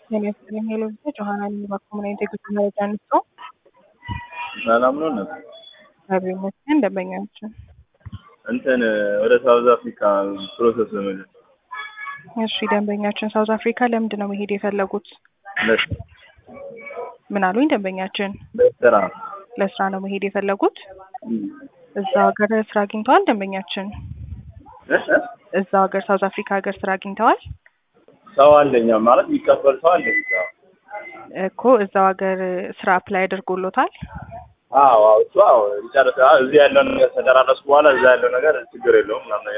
ጤና ይስጥልኝ ሄሎ ብቻ ጆሀና ኮሚኒቲ የጉዞ መረጃ አንስተው ሰላም ነው እነ እግዚአብሔር ይመስገን ደንበኛችን እንትን ወደ ሳውዝ አፍሪካ ፕሮሰስ ለመጀመር እሺ ደንበኛችን ሳውዝ አፍሪካ ለምንድን ነው መሄድ የፈለጉት ምን አሉኝ ደንበኛችን ለስራ ለስራ ነው መሄድ የፈለጉት እዛ ሀገር ስራ አግኝተዋል ደንበኛችን እዛ ሀገር ሳውዝ አፍሪካ ሀገር ስራ አግኝተዋል ሰው አለኛ ማለት የሚቀበል ሰው አለኝ እኮ እዛው ሀገር ስራ አፕላይ አድርጎሎታል አዎ አዎ እሱ አዎ ይጨርስ እዚህ ያለው ነገር ተደራረስኩ በኋላ እዛ ያለው ነገር ችግር የለውም ምናምን